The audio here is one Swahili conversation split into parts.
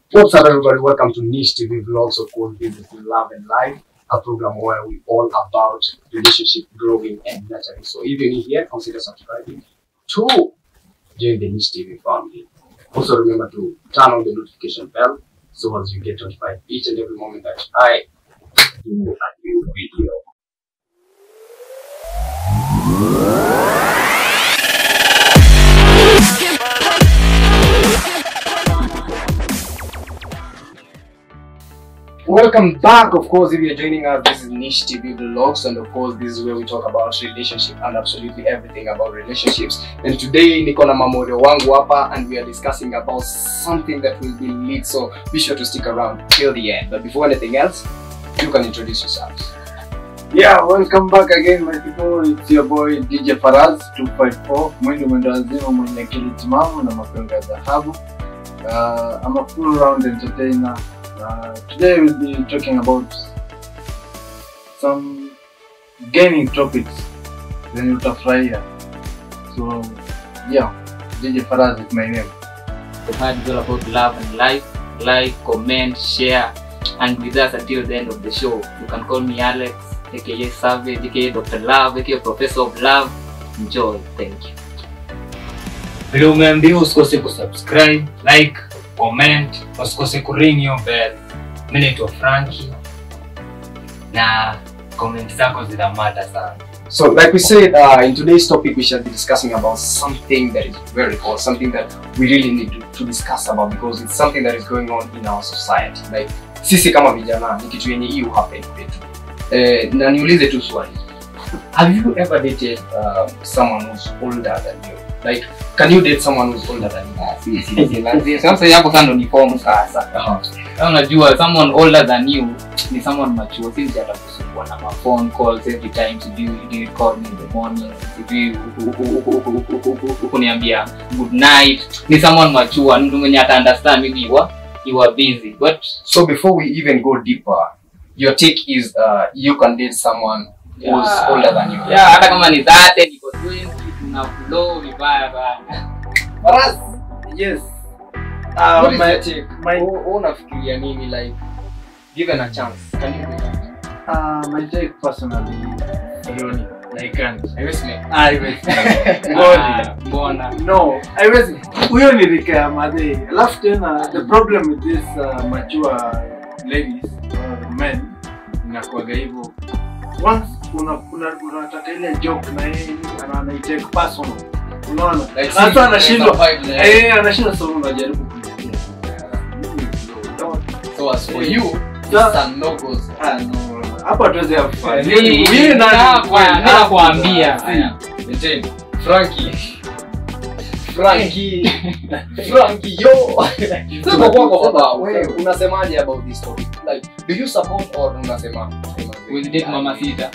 What's up, everybody? Welcome to Niche TV Vlogs, of course, Business in Love and Life, a program where we all about relationship growing and nurturing. So if you're new here, consider subscribing to join the Niche TV family. Also, remember to turn on the notification bell so as you get notified each and every moment that I do a new video. Welcome back. Of course, if you're joining us, this is Niche TV Vlogs, and of course, this is where we talk about relationship and absolutely everything about relationships. And today, niko na mamodo wangu hapa, and we are discussing about something that will be lit. So be sure to stick around till the end. But before anything else, you can introduce yourselves. Yeah, welcome back again my people. It's your boy DJ Faraz 254 mwindi mwendo wazima mwenye akili timamu na mapengo ya dhahabu. Uh, I'm a full round entertainer. Uh, today we'll be talking about some gaming topics zenye utafurahia. So yeah, DJ Faraz is my name. The part is all about love and life. Like, comment, share, and with us until the end of the show. You can call me Alex, aka Savage, aka Dr. Love, aka Professor of Love. Enjoy. Thank you. vile umeambiwa usikose kusubscribe like comment usikose kuring hiyo bell mi naitwa franki na comment zako zinamata sana So, like we said, uh, in today's topic, we shall be discussing about something that is very cool, something that we really need to, to discuss about because it's something that is going on in our society. Like, sisi kama vijana, ni kitu yenye hii happen kwetu. Eh, na niulize tu swali. Have you ever dated um, someone who's older than you? Like, can you date someone who's older than you? Sasa hapo kando ni form sasa. Uh-huh. Sasa unajua someone older than you ni someone mature, si mtu atakusumbua na ma phone calls every time, sijui do you call me in the morning, sijui kuniambia good night. Ni someone mature, ni mtu mwenye ata understand maybe you are, you are busy. But So, before we even go deeper, your take is uh, you can date someone who's Yeah. older than you. yeah, hata kama ni 30 niko 20 tuna flow vibaya sana. Faraz, Yes. what Uh, is my, your take? my, Wewe unafikiria nini like given a chance can you do that uh, my take personally, sioni. I can't. haiwezi make Haiwezi. Ah, Mbona? No, haiwezi. Huyo ni rika ya madhe. Alafu tena the problem with this uh, mature ladies or men inakuwaga hivyo. Once una una unataka ile joke na yeye ana anaitake personal. Unaona? Like, Sasa see, anashindwa. there's a vibe there. Eh, anashindwa sasa unajaribu kuniambia. so as for you Sa- it's a no goes Ah, no. Hapa tuweze have fun. Mimi- Mimi mimi nani? hapa, mimi nakwambia. See, Etienne, Frankie Frankie Frankie yo sema kwako hapa wewe unasemaje about this topic like do you support or unasema Will date mama sita.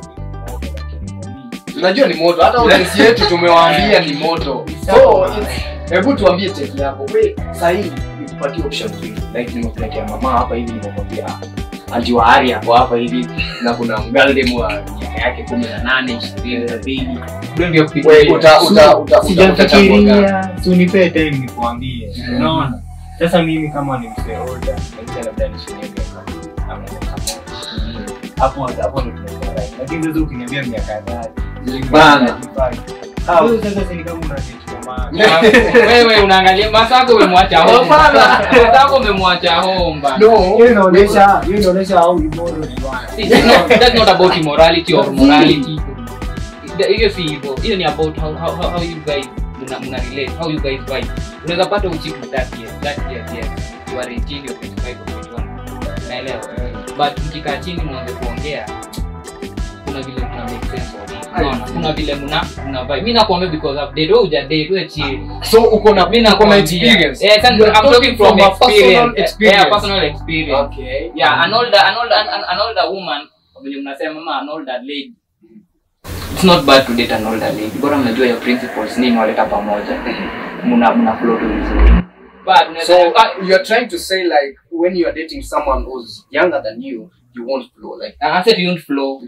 tunajua ni moto hata audience yetu tumewaambia ni moto so it's- hebu tuambie take yako we sahii nikupatie option mbili like nimekuletea mama hapa hivi nimekwambia anti wa hari hapo hapa hivi na kuna mgaldem wa miaka yake kumi na nane ishirini sabini Ndio We, uta- uta- uta- uta- utachagua gani? sijafikiria sunipee time nikuambie unaona sasa mimi kama ni mzee older maisha labda nishinie miaka ama miaka moja hapo hapo ndo tunakuwa right lakini sasa ukiniambia miaka dhati Bana. Ah, Wewe sasa si ni kama unachukua maana wewe unaangalia masako umemwacha home. Hapana. Masako umemwacha home bana. no hiyo inaonyesha hiyo inaonyesha au imoro ni bwana See, that's not, that's not about immorality or morality. Hiyo si hivyo. Hiyo ni about how, how, how, how you guys mna, mna relate, how you guys vibe. Unaweza pata uchiku that year, that year, yes. You are 18, you're 25 or 21. Unaelewa? But mkikaa chini mwanze kuongea kuna vile mna make sense of it. Unaona? Kuna vile mna mna vibe. Mimi nakwambia because I've dated, wewe huja date, wewe chill. so uko na Mimi uko na nakwambia. experience Yeah, You are I'm talking from a personal experience. experience Yeah, personal experience. okay yeah an older an older an, an older woman venye mnasema ama an older lady it's not bad to date an older lady bora mnajua your principles nini waleta pamoja mna mna flow tu vizuri but unaweza- So ah, you're trying to say like when you're dating someone who's younger than you, you won't flow like I said you don't flow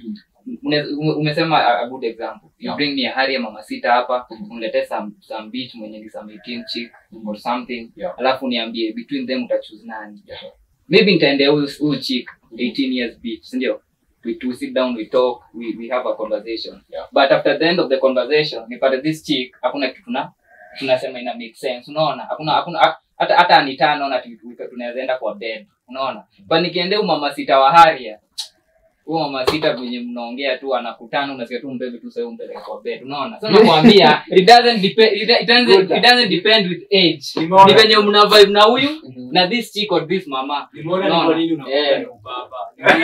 Une- ume- umesema a, a good example you Yeah. bring me a hari ya mama sita hapa unilete some some bitch mwenye ni some 18 chick or something Yeah. alafu niambie between them utachoose nani maybe nitaendea huyu huyu chick 18 years bitch si ndio we, we sit down we talk we, we have a conversation Yeah. but after the end of the conversation nipate this chick hakuna kitu tuna tunasema ina make sense unaona hakuna hakuna ha- hata hata anitano naona tunaweza enda kwa bed unaona but nikiendea huyu mama sita wa haria huyo mama sita venye mnaongea tu anakutana unasikia tu mbebe tu sasa umpeleke kwa bed unaona sasa nakwambia it doesn't depend it, it doesn't it doesn't depend with age Nimeona. ni venye mna vibe na huyu na this chick or this mama Nimeona ni Unaona? kwa nini unakuwa Eh. na ubaba.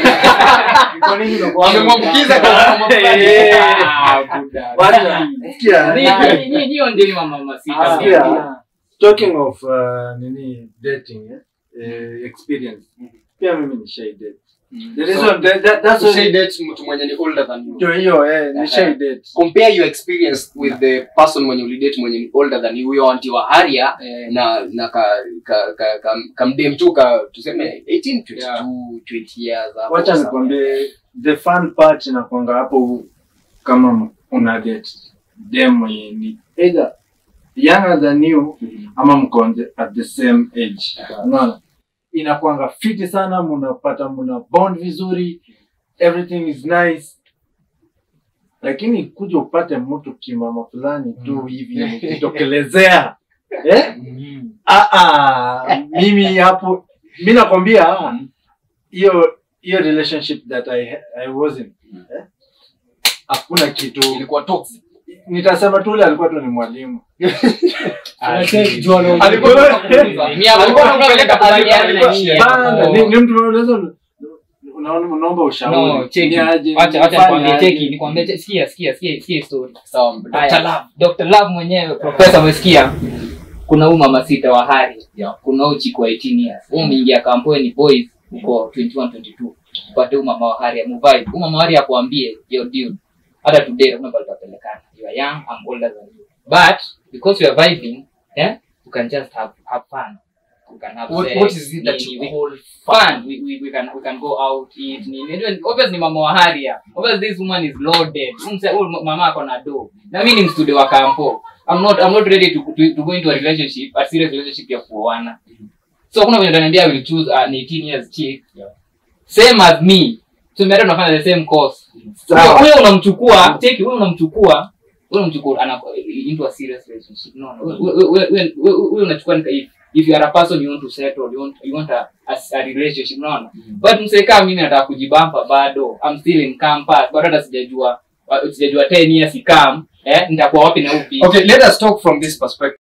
Ni kwa nini unakuwa na Amemwambukiza ubaba. kwa mama fulani. Ah, buda. Wacha, sikia, Ni- ni- ni- hiyo ndio ni mama sita Ah, Ndio. yeah. talking of uh, nini dating eh? Eh, experience pia mimi ni shy date the reason that, that, that's So, say why date mtu mwenye ni older than you ndio hiyo eh ni shy date compare your experience with the person mwenye ulidate mwenye ni older than you huyo anti wa haria Eh, na na ka ka ka, ka kamdem tu ka tuseme 18 22 Yeah. 20 years hapo wacha somewhere. nikwambie the fun part inakwanga hapo kama una date dem mwenye ni either younger than you ama mko on the- at the same age unaona inakwanga fiti sana mnapata mna bond vizuri everything is nice lakini kuja upate mtu kimama fulani tu hivi ukitokelezea eh? ah, ah, mimi hapo mi nakwambia hiyo hiyo relationship that I, I was in eh? hakuna kitu ilikuwa toxic nitasema tu ule alikuwa tu ni mwalimu Unacheki jua na- Alikuwa- Mimi hapo Alikuwa kwa kweli anakupeleka nakubaliana pale na alikuwa- nyinyi. Bana, Oh. ni ni mtu unaweza unaona unaomba ushauri No, cheki. Ni aje, Acha acha nifanye nikwambie aje. cheki, nikwambie che- sikia sikia sikia sikia story. sawa Haya, Dr. Love Dr. Love mwenyewe profesa umesikia? Kuna huyu mama sita wa hari. Kuna huyu chiku wa 18 years. Huyu umeingia kampuni boys uko 21 22. Upate huyu mama wa hari amuvibe. Huyu mama wa hari akwambie yo dude. Hata today hakuna pale tutapelekana. You are young, I'm older than you. But because you are vibing, eh? You can just have have fun. You can have what, sex, what is it that nini, you we- call fun. We, we, we can we can go out eat. Nini. Anyway, Obviously mama wa haria. Obviously this woman is loaded. Umse huyu mama ako na do. Na mimi ni mstudio wa kampo. I'm not I'm not ready to, to, to go into a relationship, a serious relationship ya kuoana. So kuna venye utaniambia I will choose an 18 years chick. Same as me. So mimi tunafanya the same course. Sawa. Huyo- Huyo unamchukua, take huyo unamchukua, huyo unamchukua ana into a serious relationship. No, no. Huyo- huyo- huyo- huyo huyo unachukua ni if if you are a person you want to settle, you want you want a, a, a relationship, unaona? But msee kama mimi nataka kujibampa bado. I'm still in campus. Bado hata sijajua wa- sijajua 10 years ikam, eh, nitakuwa wapi na upi. okay let us talk from this perspective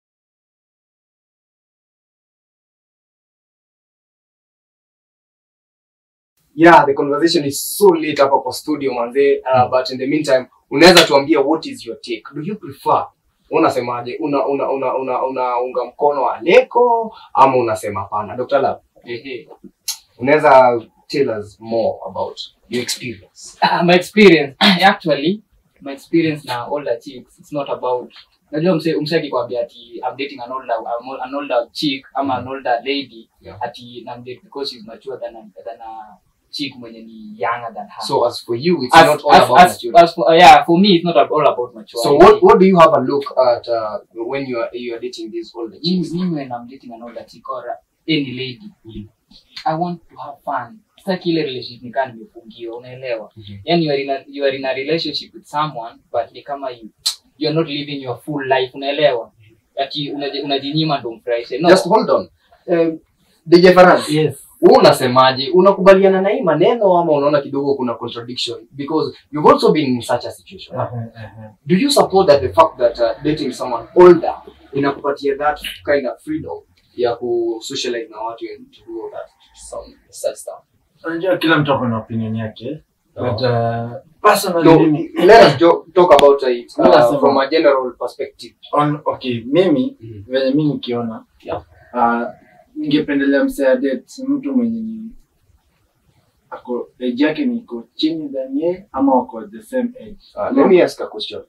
yeah the conversation is so late hapa kwa studio manze uh, but in the meantime unaweza tuambia what is your take do you prefer unasemaje una una una una unaunga mkono wa leko ama unasema pana dr lab Ehe. unaweza tell us more about your experience Ah, my experience actually my experience na older chicks it's not about najua mse mse akikwambia ati I'm dating an older an older chick ama an older lady Yeah. ati nam date because she's mature than a, than a chick mwenye ni younger than her so as for you it's as, not all as, about as, maturity. as for, uh, yeah for me it's not all about maturity so what what do you have a look at uh, when you are you are dating these older mimi chicks mimi when I'm dating an older chick or any lady Mhm. I want to have fun sitaki ile relationship nikaa nimefungiwa unaelewa Mhm. yani you are in a, you are in a relationship with someone but ni kama you you are not living your full life unaelewa ati unaji- unajinyima ndo mfurahishe no just hold on um, DJ Farhan yes wewe unasemaje unakubaliana na hii maneno ama unaona kidogo kuna contradiction because you've also been in such a situation do you support that the fact that uh, dating someone older inakupatia that kind of freedom ya ku socialize na watu and to do all that some such stuff unajua kila mtu ako na opinion yake Oh. but uh, personally no, mimi let us jo- talk about it uh, Unasema. from a general perspective on okay mimi Mhm. venye mi nikiona Yeah. uh, ningependelea msea date mtu mwenye ni ako age yake niko chini than ye ama wako the same age Uh, let me ask a question.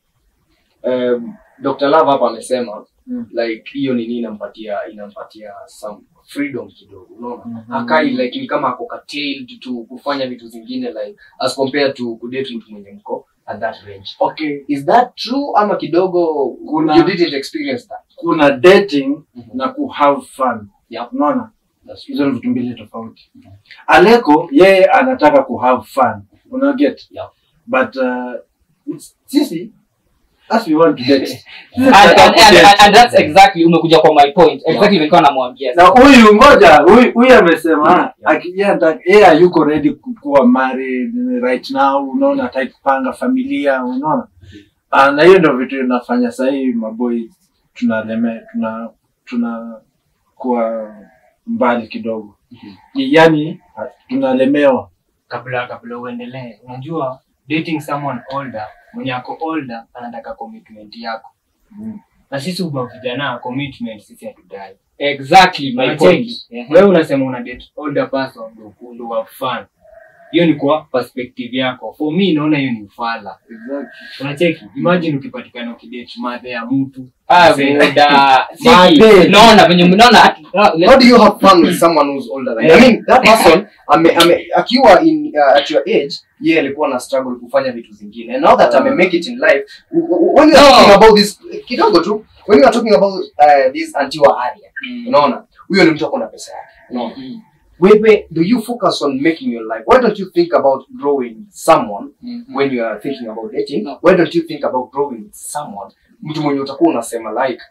Um, Dr. Love hapa amesema Mm. like hiyo nini inampatia inampatia some freedom kidogo unaona Mhm. akai like ni kama ako curtailed to kufanya vitu zingine like as compared to kudate mtu mwenye mko at that range okay is that true ama kidogo Kuna- you didn't experience that kuna dating Mhm. na ku have fun Yeah. unaona That's hizo ni vitu mbili tofauti aleko yeye anataka ku have fun una get Yeah. but uh, it's- sisi as we want to date sisi and, tunataka and, and, kudate. and, and that's exactly umekuja kwa my point exactly nilikuwa namwambia na huyu ngoja huyu huyu amesema akija anataka- yeye hayuko ready ku- kuwa married right now unaona hataki kupanga familia unaona Ah, na hiyo ndio vitu inafanya sahii maboi tunaleme tuna tuna kuwa mbali kidogo yaani tunalemewa kabla kabla uendelee unajua dating someone older mwenye ako older anataka commitment yako na sisi uba vijana commitment sisi hatudai exactly my point Unacheki? Yeah. wewe unasema una date older person ndo ndo wa fun hiyo ni kwa perspective yako for me naona hiyo ni ufala unacheki imagine ukipatikana ukidate madhe ya mtu Ah, Say- muda. Siki, Madhe. naona venye mnaona how do you have fun with someone who's older than you? I mean that person ame, ame, akiwa in uh, at your age yeye alikuwa na struggle kufanya vitu zingine and now that ame make it in life w- w- when you are No. talking about this kidogo tu when you are talking about uh, this antiwa area unaona huyo ni mtu ako na pesa yake unaona Mm. wewe do you focus on making your life why don't you think about growing someone when you are thinking about dating No. why don't you think about growing with someone mtu mwenye utakuwa unasema like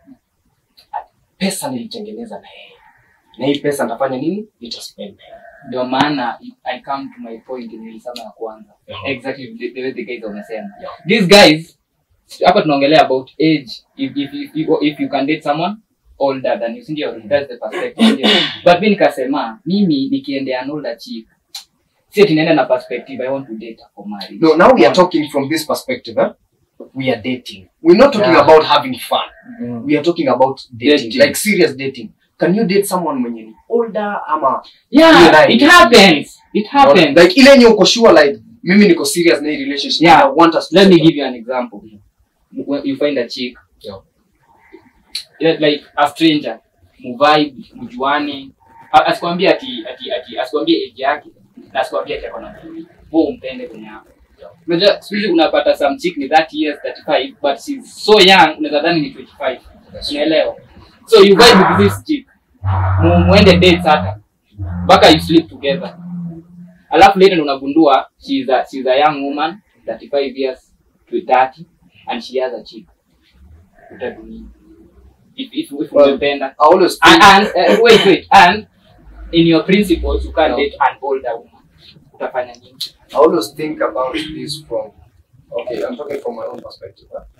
pesa nilitengeneza na yeye na hii pesa nitafanya nini nitaspend na yeye. ndio maana i come to my point nilisema ya kwanza exactly the, the way the guys wamesema these guys hapa tunaongelea about age if, if, if, if, if you can date someone older than you sindio that's the perspective sindio? but mi nikasema mimi nikiendea an older chick si ati naenda na perspective i want to date her for marriage no now we are talking from this perspective eh? we are dating we're not talking Yeah. about having fun we are talking about dating, Dating. like serious dating can you date someone mwenye ni older ama yeah Yeah, it right. happens it happens like ile yenye uko sure like mimi niko serious na hii relationship Yeah. I want us to let me settle. give you an example when you find a chick Yeah. yeah, like a stranger muvibe mjuane A- asikwambie ati ati ati asikwambie age yake na asikwambie ati akona mtu wewe umpende kwenye hapo unajua siku hizi unapata some chick ni 30 years 35 but she's so young unaweza dhani ni 25 unaelewa so you vibe with this chick Mu- muende dates hata mpaka you sleep together alafu later ndo unagundua she's a, she's a young woman 35 years to 30 and she has a chick utadumia if if if Well, umependa I always and, think, and uh, wait wait and in your principles you can't No. date an older woman utafanya nini I always think about this from okay, I'm talking from my own perspective. huh?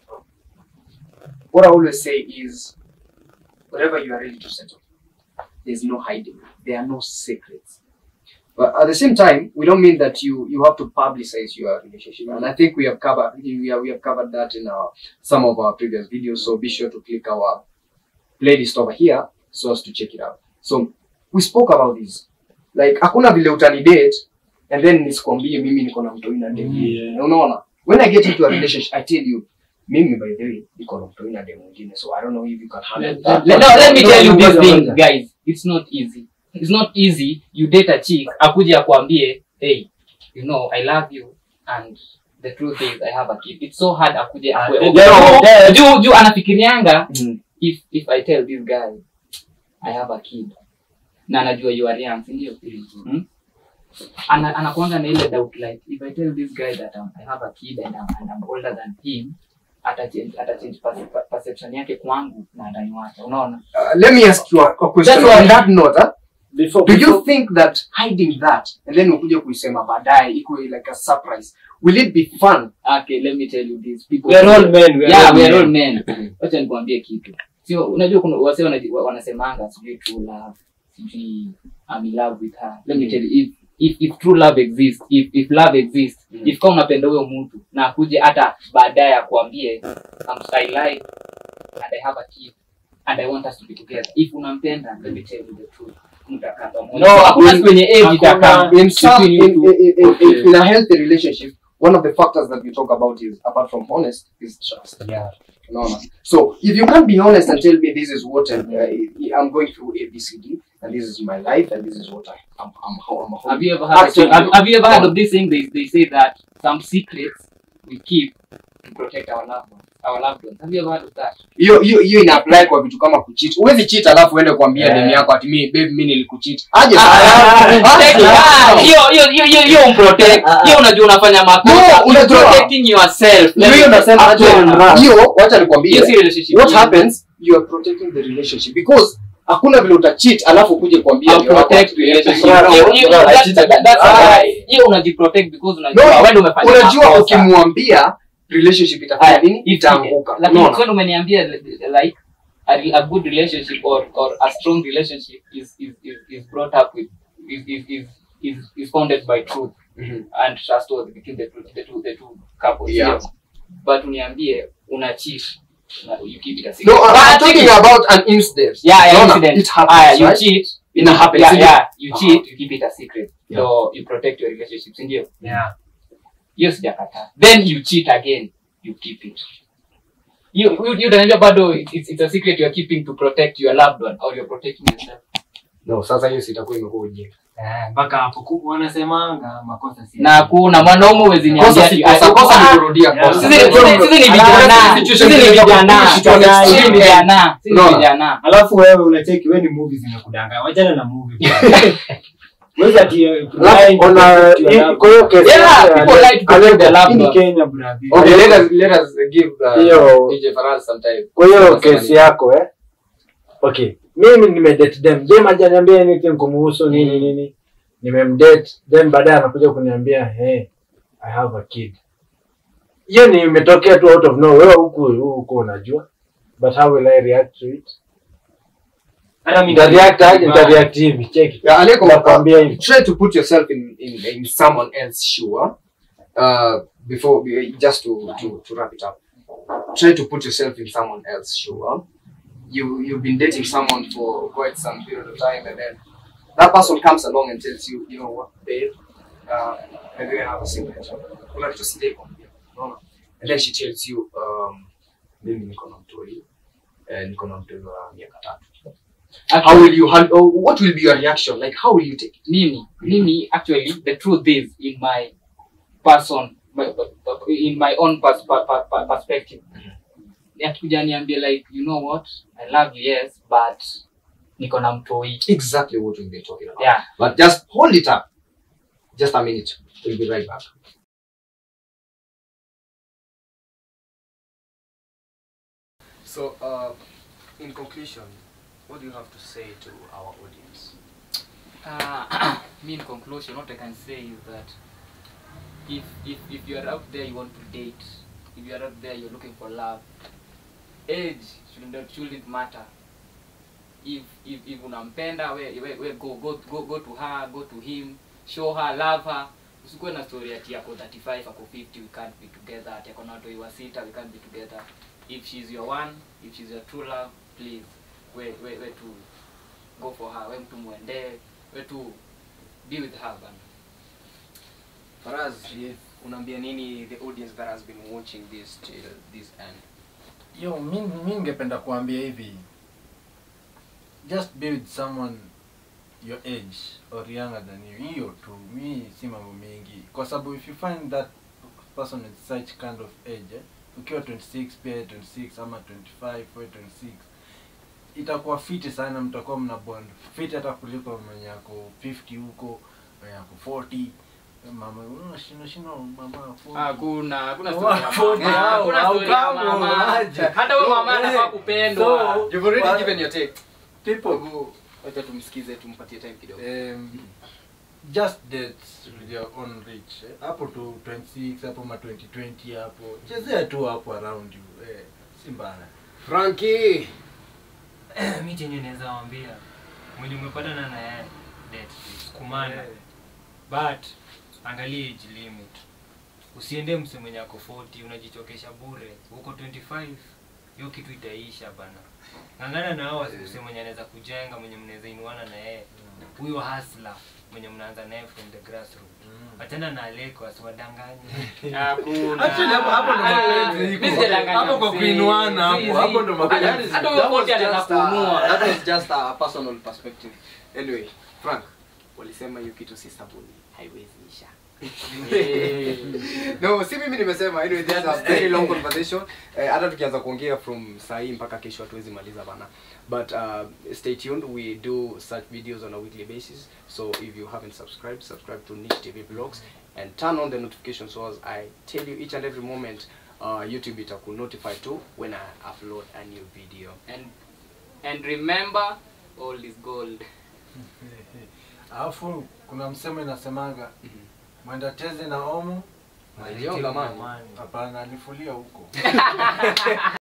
What I always say is wherever you are ready to settle, there's no hiding. There are no secrets. But at the same time, we don't mean that you you have to publicize your relationship. And I think we have covered we have, we have covered that in our some of our previous videos. So be sure to click our playlist over here so as to check it out. So we spoke about this. Like hakuna vile utani date and then nisikwambie mimi niko na mtoi na demu Yeah. Na unaona when i get into a relationship i tell you mimi by the way niko na mtoi na demu mwingine so i don't know if you can handle Let, that let, no, let me tell you this Ngoja, thing, ngoja. guys. It's not easy. It's not easy. You date a chick, akuje akwambie, hey, you know, I love you, and the truth is, I have a kid. It's so hard akuje Ah, akwe. then- Oh, then- juu juu anafikirianga Mhm. if if I tell this guy I have a kid na anajua you are young, si ndio? Hmm? Ana anakuanga na ile doubt like if I tell this guy that um, I have a kid and I'm, and I'm older than him atachange atachange perce- perception yake kwangu na ndani wake unaona uh, let me ask you a, a question That's why- on that note huh? Before, do you before, think that hiding that and then ukuje kuisema baadaye ikuwe like a surprise will it be fun okay let me tell you this people We are all men, we are yeah all we are men. all men wacha nikwambie kitu sio unajua kuna wase wanaji- wa- wanasemanga sijui true love sijui I'm in love with her let me tell you if if, if true love exists if, if love exists Mm. if kama unapenda huyo mtu na akuje hata baadaye akuambie I'm I like and I have a kid and I want us to be together if unampenda let me tell you the truth mtakaa pamoja No, hakuna in- siku yenye age hakuna- itakaa in some in, between you in, two. in, in, Okay. in a healthy relationship one of the factors that we talk about is apart from honest is trust Yeah. No, no. So if you can't be honest and tell me this is what uh, I'm going through ABCD, and this is my life and this is what I am I'm, how I'm how Have you ever heard? Actually, have, have you ever heard of this thing? They, they say that some secrets we keep to protect our loved ones. Our loved ones. Have you ever heard of that? hiyo hiyo hiyo ina apply kwa vitu kama kucheat huwezi cheat alafu uende kuambia Yeah. demu yako ati mimi babe mimi nilikucheat aje Ah, sasa hiyo hiyo hiyo hiyo hiyo umprotect. Hiyo unajua unafanya makosa. No, You're unajua. protecting yourself. Ndio hiyo nasema aje Actual- hiyo wacha nikwambie Hiyo si relationship. what Hiyo- happens you are protecting the relationship because hakuna vile utacheat alafu kuje kuambia I'll demu yako protect ati, relationship. "Yeah, Hiyo- no, hiyo- no, I that- cheated." that- that's Ah. a lie. Hiyo unajiprotect because No, unajua wewe ndio umefanya unajua makosa. ukimwambia relationship itafanya Aya, nini if- itaanguka lakini Unaona? kwani umeniambia like a, re- a good relationship or, or a strong relationship is is, is, is brought up with is, is, is, is, is founded by truth Mhm. and trustworthy between the two, the two, the two couples Yeah. sio? but uniambie una cheat na you keep it a no secret I'm But talking about an incident yeah, yeah Unaona? incident it happens Aya, you right? cheat Ina happen, yeah, sindio? yeah, you Aha. cheat you keep it a secret Yeah. so you protect your relationship sindio Yeah. hiyo sijakataa then you cheat again you keep it you you you utaniambia bado it's, it's it's a secret you are keeping to protect your loved one or you're protecting yourself no sasa hiyo sitakuwa imekuwa ujinga Eh, mpaka hapo ku- wanasemanga makosa si na kuna mwanaume huwezi niambia kosa ati- si kosa kosa ni kurudia Yeah. kosa sisi sisi- sisi ni vijana sisi ni vijana sisi ni vijana sisi ni Unaona? vijana alafu wewe unacheki wewe ni movie zimekudanganya wachana na movie Wewe ati uh, lying to Ona- protect your hii- loved kwa hiyo kesi Yeah, yake, people like to protect their one. loved Hii ni one. Kenya brother. okay let us let us give uh, Hiyo- DJ Faraz some time kwa hiyo Sema kesi nini? yako eh okay mimi nimedate dem dem hajaniambia anything kumuhusu nini nini nimemdate then baadaye anakuja kuniambia hey i have a kid hiyo ni imetokea tu out of nowhere wewe huku huku unajua but how will i react to it Hata mimi nitareact aje nitareact hivi check Yeah, Aleko, nakwambia hivi try to put yourself in in, in someone else's shoe uh before just to, to to wrap it up try to put yourself in someone else's shoe huh? you you've been dating someone for quite some period of time and then that person comes along and tells you you know what babe uh maybe I have a secret kuna kitu sijakwambia unaona and then she tells you um mimi niko na mtoi eh, niko na mtoi wa miaka tatu how will you hand, or what will be your reaction like how will you take it mimi mimi actually the truth is in my person my, in my own pers per, per, per, perspective akikuja niambie like you know what i love you yes but niko na mtoi exactly what we've been talking about. yeah But just hold it up. Just a minute. We'll be right back. So, uh, in conclusion, what do you have to say to our audience? uh, me in conclusion what i can say is that if if if you are out there you want to date if you are out there you're looking for love age shouldn't shouldn't matter if if if unampenda we, we, we go, go go go to her go to him show her love her usikuwe na story ati ako 35 ako 50 we can't be together ati ako na watoi wa sita we can't be together if she's your one if she's your true love please we we we to go for her we mtu muendee we to be with her bana Faraz, unaambia nini the audience that has been watching this till this end? yo mi mi ningependa kuambia hivi just be with someone your age or younger than you hiyo tu mi si mambo mengi kwa sababu if you find that person with such kind of age eh, ukiwa 26 pia 26 ama 25 we 26 itakuwa fiti sana mtakuwa mna bond fiti hata kuliko mwenye ako 50 huko mwenye ako 40 mama unashinda shinda mama 40 hakuna hakuna Mama, story ya phone mama. yao, Hakuna story ya haukamu, mama. aje. hata huyo mama Eh, anafaa kupendwa so- You've already What? given your take. people Hebu wacha tumsikize tumpatie time kidogo. um, just date with your own reach eh. hapo tu 26 hapo ma 2020 hapo chezea tu hapo around you eh, si mbaya Frankie. mi chenye naweza wambia mwenye umepatana na yeye date kumana but angalia age limit usiende mse mwenye ako 40 unajichokesha bure huko 25 hiyo kitu itaisha bana ng'ang'ana na hao mse mwenye anaweza kujenga mwenye mnaweza inuana na yeye huyo hasla mwenye mnaanza naye from the grassroots wachana na leko asiwadanganye Actually, hapo- hapo ndo mapenzi iko. Hapo kwa kuinuana hapo, hapo ndo mapenzi. Hata huyo That was kote anaweza just, uh, kuunua. that was just a personal perspective. Anyway, Frank, walisema hiyo kitu si sabuni, haiwezi isha. no, si mimi nimesema. Anyway, this is a very long conversation. Eh, hata tukianza kuongea from saa hii mpaka kesho hatuwezi maliza bana. But uh, stay tuned. We do such videos on a weekly basis. So if you haven't subscribed, subscribe to Niche TV Vlogs and turn on the notification so as I tell you each and every moment uh, YouTube itaku notify too when I upload a new video. And and remember all is gold. Alafu kuna msemo inasemanga mwenda tezi na omo Malionga man. hapana alifulia huko